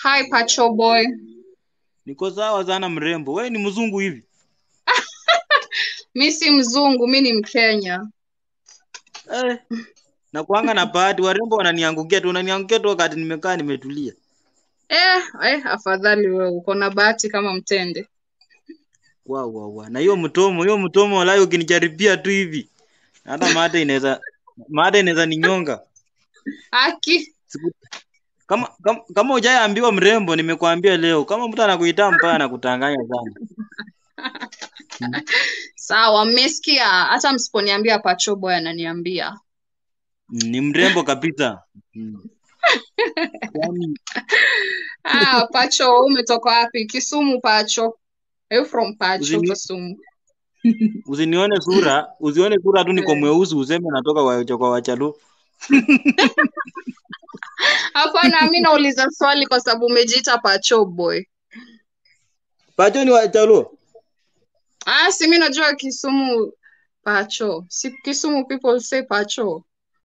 Hi Pacho boy. Niko sawa sana mrembo. Wewe ni mzungu hivi? Mi si mzungu, mi ni Mkenya. Eh. Na kuanga na bahati warembo wananiangukia tu, wananiangukia tu wakati nimekaa nimetulia. Eh, eh, afadhali wewe uko na bahati kama mtende. Wow, wow, wow. Na hiyo mtomo, hiyo mtomo walai ukinijaribia tu hivi. Hata mate inaweza mate inaweza ninyonga. Aki, Siku, kama kama, kama hujaambiwa mrembo, nimekuambia leo. Kama mtu anakuita mbaya anakutanganya sana. sawa, mmesikia. Hata msiponiambia Pacho boy ananiambia. Mm, Ni mrembo kabisa. Mm. Yaani Ah, Pacho, wewe umetoka wapi? Kisumu Pacho. Are you from Pacho, usini, Kisumu? usinione sura, usione sura tu niko Eh. mweusi useme natoka kwa, kwa Wachalu. Hapana, mi nauliza swali kwa sababu umejiita Pacho boy. Pacho ni Wachalu. Ah, si mi najua Kisumu Pacho. Si Kisumu people say Pacho.